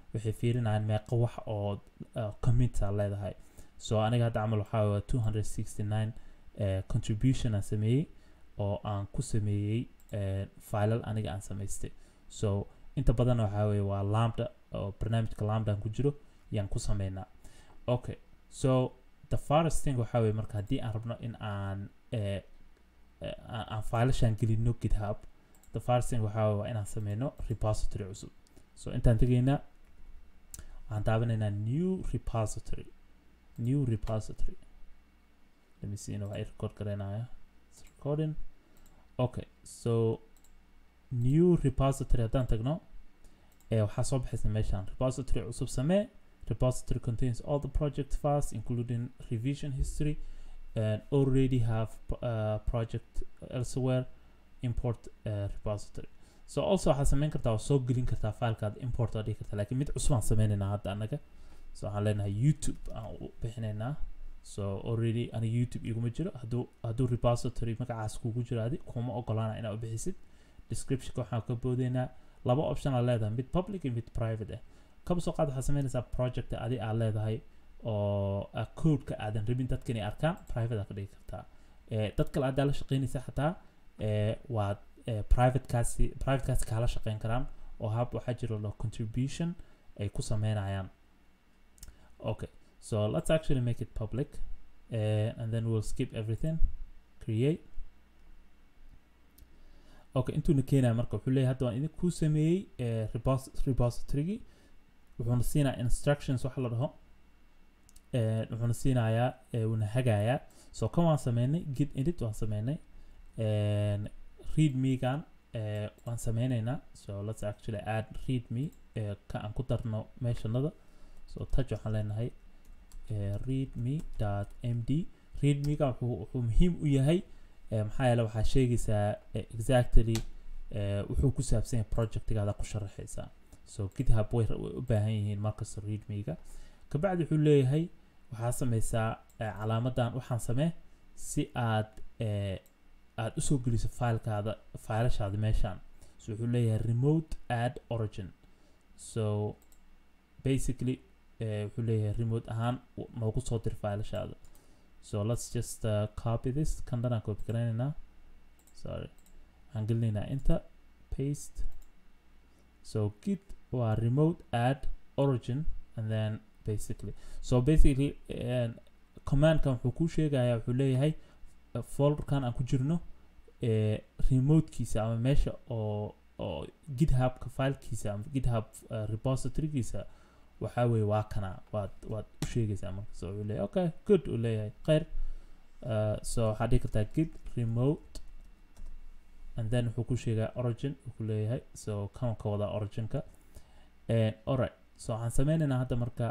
S1: waxay fiirinayaan meeqa wax oo uh, commits aa leedahay so aniga hadda camal waxaa waa 269 uh, contribution aan sameeyey oo aan ku sameeyey uh, filal aniga aan samaystay so inta badan waxaa weeye waa lambda oo barnaamijka lambda aan ku jiro yaan ku sameynaa okay so the first thing waxaa weeye marka haddii aan rabno in aan uh, uh, aan filashaan gelino github the first thing waxaa weeye waa inaan sameyno repository cusub so intaan tegaynaa waxaan daabanaynaa new repository new repository let me see inuu ay record garaynaya it's recording okay so new repository haddaan tagno ee waxaa soo baxaysa meeshaan repository cusub samee repository contains all the project files including revision history and already have uh, project elsewhere import uh, repository so also waxaad sameyn kartaa waa soo gelin kartaa filekaad import aa dhigi kartaa laakiin mid cusub aan sameynaynaa hadda annaga so waxaan leenahay youtube aan u bixinaynaa so already aniga youtube iguma jiro hadduu hadduu repository magacaas kugu jiro adi kuma ogolaana inaad u bixisid descriptionka waxaan ka boodeynaa laba option aa leedahay mid public iyo mid private ah kaba soo qaad waxaad sameynaysaa project adi aad leedahay oo codeka aadan rabin dadka inay arkaan private aa ka dhigi kartaa dad kale haddaa la shaqeynaysa xataa waad privatekaasi privatekaasi kaala shaqeyn karaan oo hab waxaa jiro lo contribution ay ku sameynayaan okay so let's actually make it public uh, and then we'll skip everything create okay intuuna keenaya marka wuxuu leeyahay hadda waan idin kuu sameeyey repositorygi wuxuuna siinaya instructions waxa la dhaho wuxuuna siinayaa wuuna hagayaa so kan waan sameynay git edit waan sameynay read megan waan sameyneynaa so let's actually add read me ka aan ku darno meeshanada so touch waxaan leenahay readme md readmega wuxuu muhiim u yahay maxaa yeele waxaa sheegaysaa exactly wuxuu ku saabsan yahay projectigaada ku sharaxaysaa so github way u baahan yihiin markasta readmega kabacdi wuxuu leeyahay waxaa sameysaa calaamadan waxaan samee si aad aad usoo geliso filekaada filashaada meeshaan so wuxuu leeyahay remote add origin so basically wuxuu leeyahay remote ahaan noogu soo dir filashaada so let's just uh, copy this kan dhanaan copy garaynaynaa sorry waxaan gelinaynaa inta paste so git waa remote add origin and then basically so basically uh, commandkan wuxuu kuu sheegayaa wuxuu leeyahay uh, folderkan aan ku jirno uh, remotekiisa ama meesha oo oo githubka filekiisa ama github uh, repositorygiisa waxaa weeye waa kana waad waad u sheegaysaa marka so wuxuu leeyahay okay good uu leeyahay khayr uh, so waxaad dhigi kartaa git remote and then wuxuu ku sheegaa origin wuxuu leeyahay so kan ka wadaa originka alright so waxaan sameynaynaa hadda marka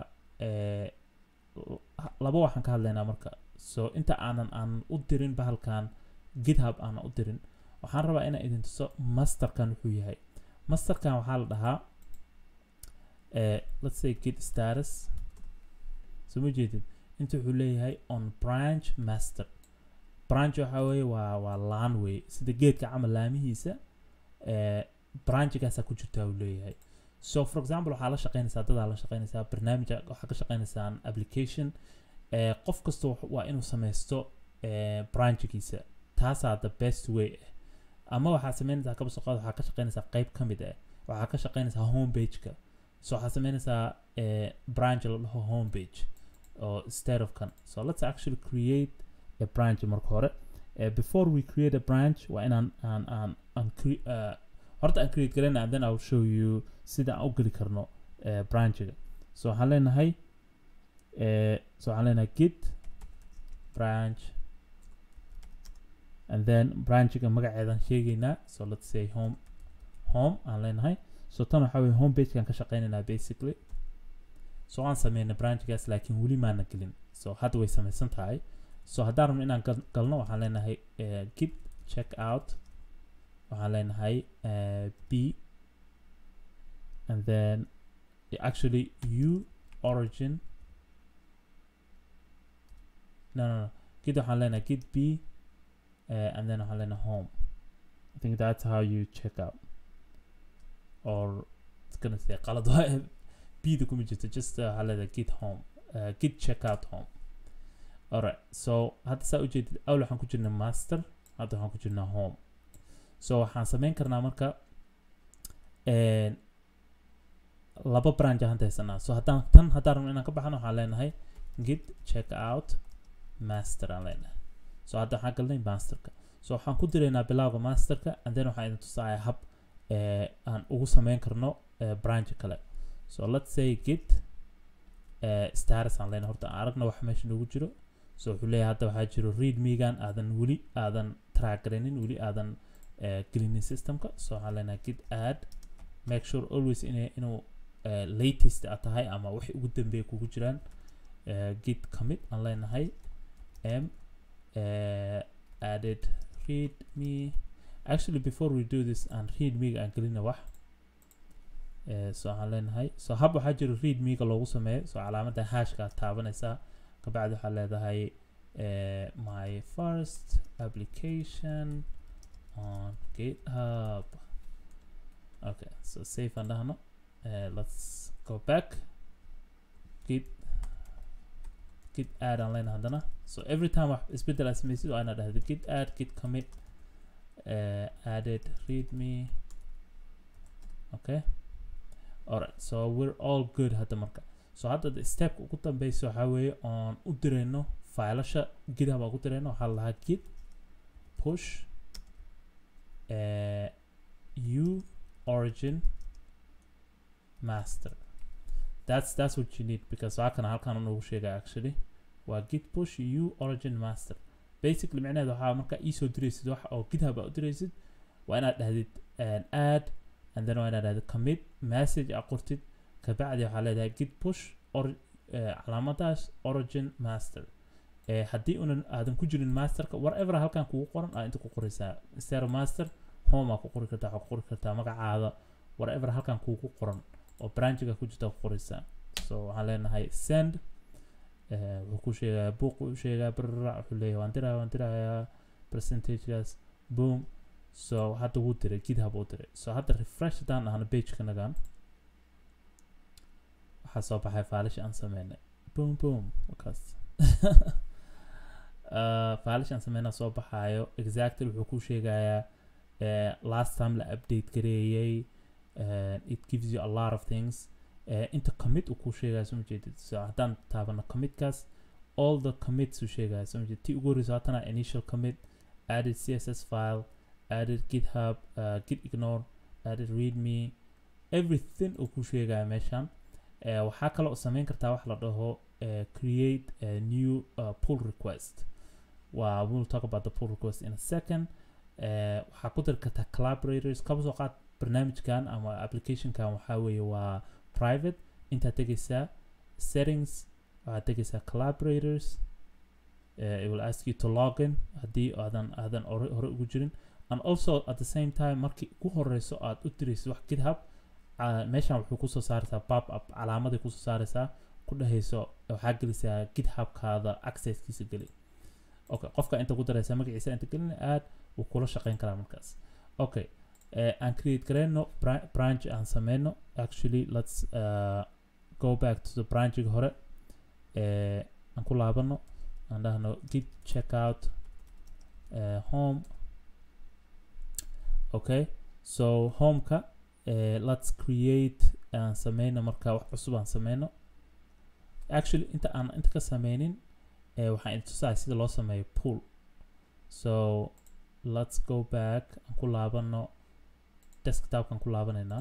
S1: laba waxaan ka hadlaynaa marka so inta aanan aan u dirin bahalkan github aanan u dirin waxaan rabaa inaan idin tuso masterkan wuxuu yahay masterkan waxaa la dhahaa uh, let's say git status so ma jeedid inta wuxuu leeyahay on branch master branch waxa weeye waa waa laan wey sida geedka camal laamihiisa uh, branchigaasaa ku jirtaa uu leeyahay so for example waxaa la shaqeynaysaa dadaa la shaqeynaysaa barnaamij waxaa ka shaqeynaysaan application uh, qof kasta waa inuu sameysto uh, branchigiisa taasaa the best way ah ama waxaa sameynaysaa kaba soo qaad waxaa ka shaqeynaysaa qeyb ka mid ah waxaa ka shaqeynaysaa homepageka so waxaad sameynaysaa uh, branch la dhaho homepage or instead of kan so let's actually create a branch marka hore uh, before we create a branch waa inaan aan aan aan cre- uh, horta aan create garayna and then I'll show you sida aan u geli karno uh, branchiga so waxaan leenahay uh, so waxaan leenahay git branch and then branchiga magaceedan sheegaynaa so let's say home home aan leenahay so tan waxaa weye home pagekan ka shaqeynaynaa basically so aan sameynay branchigaas laakiin weli maana gelin so hadda way sameysan tahay so haddaan rabno inaan gal- galno waxaan leenahay uh, git check out waxaan leenahay uh, b and then actually u origin no no no git waxaan leenahay git b uh, and then waxaan leenahay home I think that's how you check out or it's gonna say qalad waaye bda kuma jirto just uh, waxaa leedahay git home uh, git checkout home alright so hadda saa ujeedid awl waxaan ku jirnaa master hadda waxaan ku jirnaa home so waxaan sameyn karnaa marka een, laba branch aan haysanaa so haddaan tan haddaan rabno inaan ka baxno waxaan leenahay git check out master aan leenahay so hadda waxaan galnay masterka so waxaan ku diraynaa bilowga masterka and then waxaan idin tusaaya hab eh, aan ugu sameyn karno eh, branch kale so let's say git eh, status aan leenahay horta aan aragna wax meesha noogu jiro so wuxuu leeyahay hadda waxaa jiro readmegan aadan weli aadan track garaynin weli aadan eh, gelinin systemka so waxaan leenahay git add make sure always ina inuu eh, latest a tahay ama wixii ugu dambeeya kugu jiraan eh, git commit aan leenahay m eh, added readme actually before we do this aan readmega aan gelina wax eh, so waxaan leenahay so hab waxaa jiro readmega loogu sameeyo so calaamadda hashka aad taabanaysaa kabacdi waxaa leedahay eh, my first application on github okay so save aan dhahno uh, let's go back git git add aan leenahay haddana so every time wax isbeddel aad samaysid waa inaad dhahdo git add git commit uh, added readme okay alright so we're all good hadda marka so hadda the step ugu dambeysa waxaa weeye oon u dirayno failasha github aan ku dirayno waxaa la lahaa git push uh, u origin master that's that's what you need because waa kana halkaan noogu sheega actually waa git push u origin master basically micnaheedu waxaa markaa iisoo diraysid wax oo github aa u diraysid waa inaad dhahdid an add and then waa inaad dhahdid commit message aa qortid kabacdi waxaa leedahay git push or eh, calaamadaas origin master eh, haddii unan aadan ku jirin masterka whatever halkan kugu qoran aa inta ku qoraysaa zero master home aa ku qori kartaa waxaa ku qori kartaa magacaada whatever halkan kugu qoran oo branchiga ku jirta ku qoraysaa so waxaan leenahay send eh, wuxuu ku sheegayaa buuq u sheegaa brrra wuxuu leeyahay waan diraya waan dirayaa percentagegaas boom so hadda wuu diray github uu diray so hadda refresh haddaan dhahno pageka nagan waxaa soo baxay faalish aan sameynay boom boom wakaas uh, faalish aan sameynaa soo baxaayo exactly wuxuu ku sheegayaa uh, last time la update gareeyay uh, it gives you a lot of things uh, inta commit uu ku sheegaya soo majeedid so haddaan taabano commitkaas all the commits uu sheegaya soo majeedid tii ugu horreysa haatana initial commit added css file added github uh, git ignore added readme everything uu ku sheegaya meeshan uh, waxaa kaloo samayn kartaa wax la dhaho uh, create a new uh, pull request waa we'll talk about the pull request in a second uh, waxaa ku dari kartaa collaborators kaba soo qaad barnaamijkan ama applicationkan waxaa weeye waa private intaad tegaysaa settings waxaad tegaysaa collaborators uh, it will ask you to log in haddii aadan aadan hore hore ugu jirin and also at the same time markii ugu horeyso aad u diraysid wax github uh, meeshan wuxuu kusoo saaraysaa pop up calaamaday kusoo saaraysaa ku dhehayso waxaa gelisaa githubkaada accesskiisa geli okay qofka inta ku daraysa magaciisa inta gelin aad wuu kula shaqeyn karaa markaas okay uh, aan create gareyno bra- branch aan sameyno actually let's uh, go back to the branchiga hore uh, aan ku laabano aan dhahno git checkout uh, home okay so homeka uh, let's create aan sameyno marka wax cusub aan sameyno actually inta aan inta ka sameynin uh, waxaan idin tusaaya sida loo sameeyo pool so let's go back aan ku laabano desktopkaan ku laabanaynaa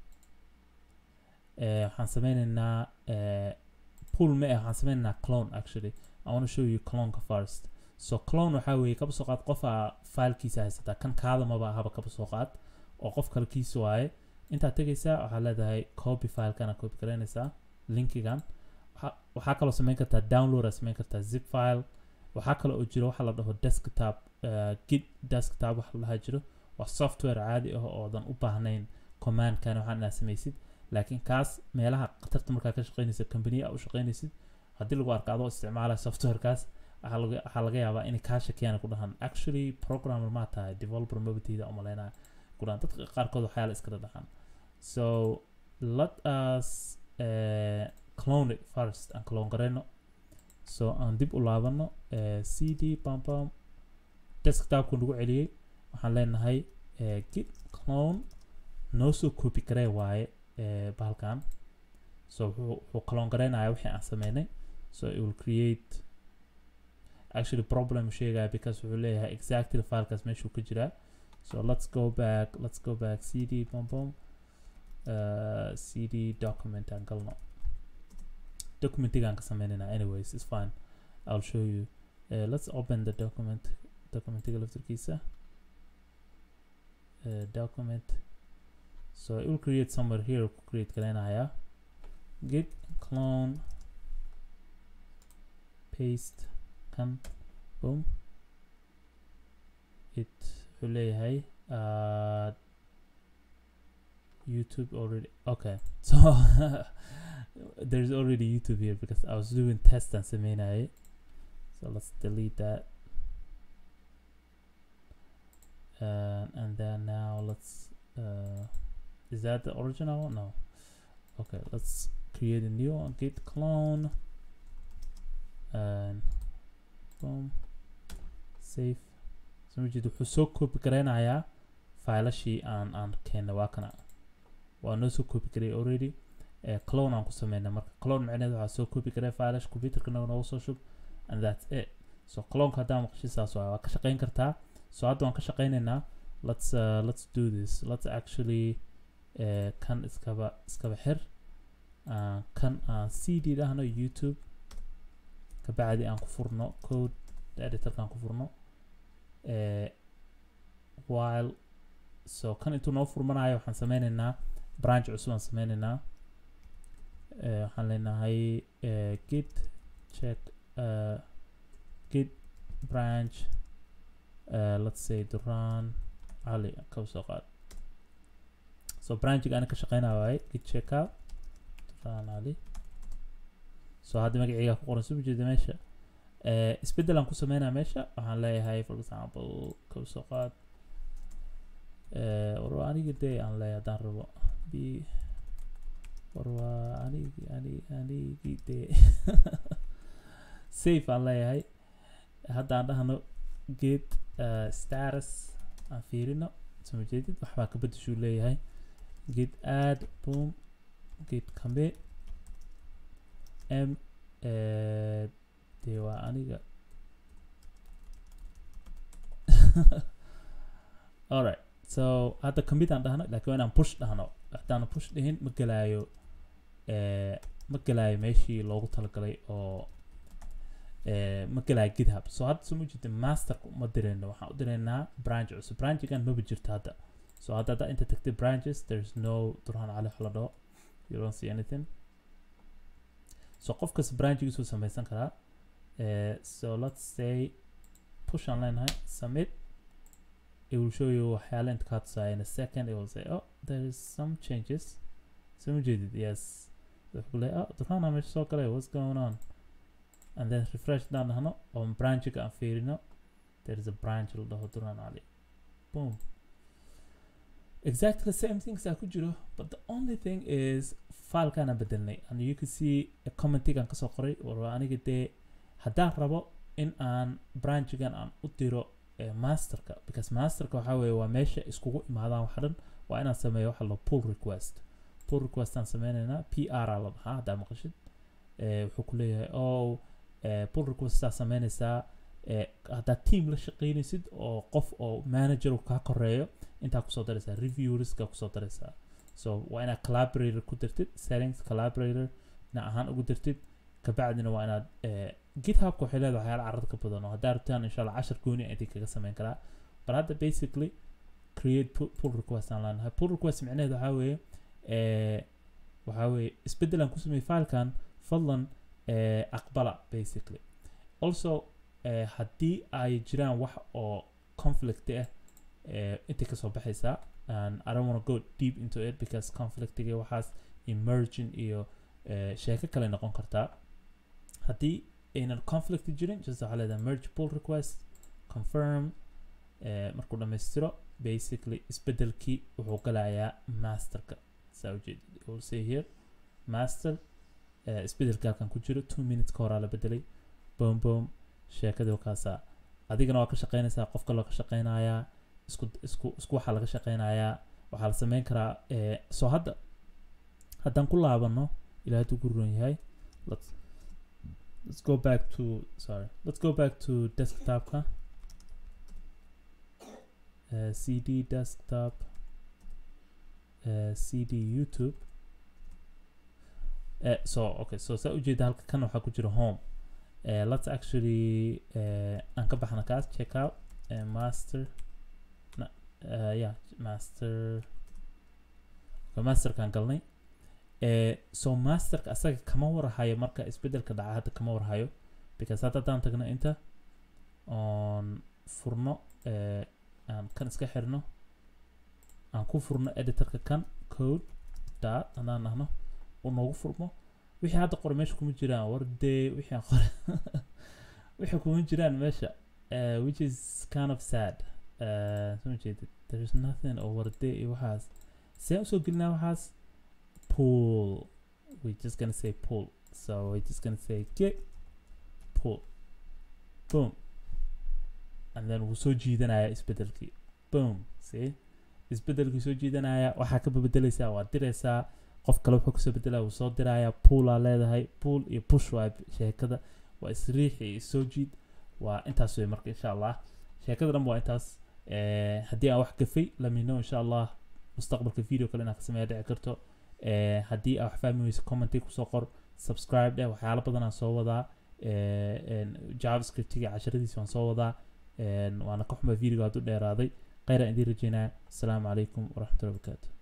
S1: uh, waxaan sameynaynaa uh, pool ma ah waxaan sameynaynaa clone actually I want to show you cloneka first so clone waxaa weeye kaba soo qaad qofaa filekiisa haysataa kan kaada maba ahaba kaba soo qaad oo qof kale kiisa waaye intaad tegaysaa waxaa leedahay copy filekana copy garaynaysaa linkigan Waxa- waxaa kaloo samayn kartaa download aad samayn kartaa zip file waxaa kaloo oo jiro waxaa la dhaho desktop uh, git desktop waxa la dhahaa jiro waa software caadi ah oodan u baahnayn commandkan waxaan inaad samaysid laakiin kaas meelaha khatarta markaa ka shaqeynaysa company a u shaqeynaysid haddii lagu arko adoo isticmaalaya softwarekaas waxaa laga waxaa laga yaabaa inay kaa shakiyaan ku dhahaan actually programmer maa tahay developer mabatiida umaleynaya ku dhahaan dadka qaarkood waxyaala iskala dhahaan so let us eh, clone it first aan clone garayno so aan dib u laabano eh, cd bam bam desktopku nagu celiyey waxaan leenahay eh, git clone noo soo copy garee waaye eh, bahalkan so wuxuu wuxuu clone garaynaya wixii aan sameynay so it will create actually problem sheegaya because wuxuu leeyahay exactly filekaas meeshuu ka jiraa so let's go back let's go back cd bom bom uh, cd document aan galno documentigaan ka sameynayna anyways it's fine i'll show you uh, let's open the document documentiga laftarkiisa uh, document so it will create somewhere here ku create garaynaya git clone paste kan boom it wuxuu leeyahay uh, YouTube already okay so there's already YouTube here because I was doing test and sameynay so let's delete that uh, and then now let's uh, is that the original no okay let's create a new one git clone and boom save soo ma jeedo wuxuu soo copy garaynayaa faylashii aan aan keennay waa kana waa noo soo copy garay already eh, clone aan ku sameynay marka clone macneed waxaa soo copy garay faylash computerka nagu noogu soo shub and that's it so cloneka haddaa maqashay saas waa waa ka shaqeyn kartaa so hadda waan ka shaqeynaynaa let's uh, let's do this let's actually eh, kan iskaba iskaba xir uh, kan aan cd dhahno youtube kabacdi aan ku furno code editorka aan ku furno eh, while so kan intuu noo furmanayo waxaan sameynaynaa branch cusub aan sameynaynaa eh, waxaan leenahay eh, git check uh, git branch uh, let's say duran ali kaba soo qaad so branchiga ana ka shaqeynaya waaye git checkout duran ali so hadda magaceyga ku qoran soo jeeda meesha eh, isbeddel aan ku sameynaya meesha waxaan leeyahay for example kaba soo qaad eh, war waa aniga dee aan leeyahay haddaan rabo b war waa anigi ani anigi dee safe aan leeyahay hadda aan dhahno get uh, status aan fiirino soo jeedid waxbaa ka bedeshuu leeyahay get add boom get commit m eh, dee waa aniga alright so hadda commit aan dhahno laakiin waa inaan push dhahno haddaan push dhihin ma gelaayo eh, ma gelaayo meeshii loogu talagalay oo eh, ma gelaayo github so hadda soo ma jirta masterka uma dirayno waxaan u diraynaa branch cusub branchigan maba jirto hadda so hadda hadda inta tagtay branches there's no durhaan cali wax la dhaho you don't see anything so qof kasta branchigiisuu samaysan karaa eh, so let's say push aan leenahay submit it will show you waxyaala inta kaa tusaya in a second it will say oh there is some changes so ma jeedid yes wuxuu ku leeyahay oh durhaana meesha soo galay what's going on and then refresh daan dhahno oo branchiga aan fiirino there is a branch la dhaho durhaan cali boom exactly the same things aa ku jiro but the only thing is filekaan aan bedelnay and you can see a commentigan kasoo qoray war aniga dee haddaan rabo in aan branchigan aan u diro eh, masterka because masterka waxaa weeye waa meesha iskugu imaadaan waxa dhan waa inaan sameeyo waxa la pull request pull request aan sameynaynaa p r aa la dhahaa haddaa maqashid eh, wuxuu ku leeyahay oh eh, pull request aa sameynaysaa eh, haddaad team la shaqeynaysid oo qof oo manager uu kaa koreeyo intaa kusoo daraysaa reviewriska kusoo daraysaa so waa inaad collaborator ku dirtid settings collaborator dhinac ahaan ugu dirtid kabacdina waa inaad eh, githubka waxay leedahay waxyaala carad ka badan oo haddaa rabtaan insha allah cashar gooni a idin kaga sameyn karaa but hadda basically create pu- pull request aan leenahay pull request micnaheedu waxaa weeye eh, waxaa weeye isbeddel aan ku sameeyey filekan fadlan eh, aqbala basically also eh, haddii ay jiraan wax oo conflict ah eh, intay kasoo baxaysaa and I don't want to go deep into it because conflictiga waxaas emerging iyo eh, sheeko kale noqon kartaa haddii aynan conflict jirin just waxaa leedahay merge pull request confirm eh, markuu dhammaystiro basically isbedelkii wuxuu galayaa masterka saa ujeedid it will say here master eh, isbedelka halkan ku jiro two minutes ka horaa la bedelay boom boom sheekadii wakaasaa adigana waa ka shaqeynaysaa qof kaloo ka shaqeynayaa isku isku isku waxaa laga shaqeynayaa waxaa la sameyn karaa eh, soo hadda haddaan ku laabano ilaa hadduu ku ron yahay let's let's go back to sorry let's go back to desktopka uh, cd desktop uh, cd youtube uh, so okay so saa ujeeda halka kan waxaa ku jira home uh, let's actually uh, aan ka baxna kaas check out uh, master na, uh, yeah master okay, masterkaan galnay uh, so masterka asaga kama warhayo marka isbedelka dhaca hadda kama warhayo because hadda haddaan tagno inta oon furno uh, aan kan iska xirno aan ku furno editorka kan code dot haddaan dhahno uu noogu furmo wixii hadda qore meesha kuma jiraan wardee wixii aan qore wixii kuma jiraan meesha uh, which is kind of sad uh, soo jeedid there is nothing oo wardee iyo waxaas see usoo gelinaa waxaas pool we're just gonna say pool so we're just gonna say get pool boom and then wuu soo jiidanaya isbedelkii boom see isbedelkii soo jiidanaya waxaa ka bebedeleysaa waa diraysaa qof kale wuxuu kasoo bedelaya wuu soo diraya poolaa leedahay pool iyo push waa sheekada waa isriix iyo isoo jiid waa intaas wey marka insha allah sheekada dhan waa intaas Eh, haddii aan wax gafay lamino insha allah mustaqbalka video kale inaan ka sameeya dhici karto Eh, haddii aa wax fahmi weyso commenti kusoo qor subscribe dheh waxyaalo badan aan soo wadaa Eh, en, javascriptiga casharadiisa waan soo wadaa En, waana ka xuma video hadduu dheeraaday kheyra idiin rajeynaya asalaamu calaykum waraxmatullahi wabarakaatu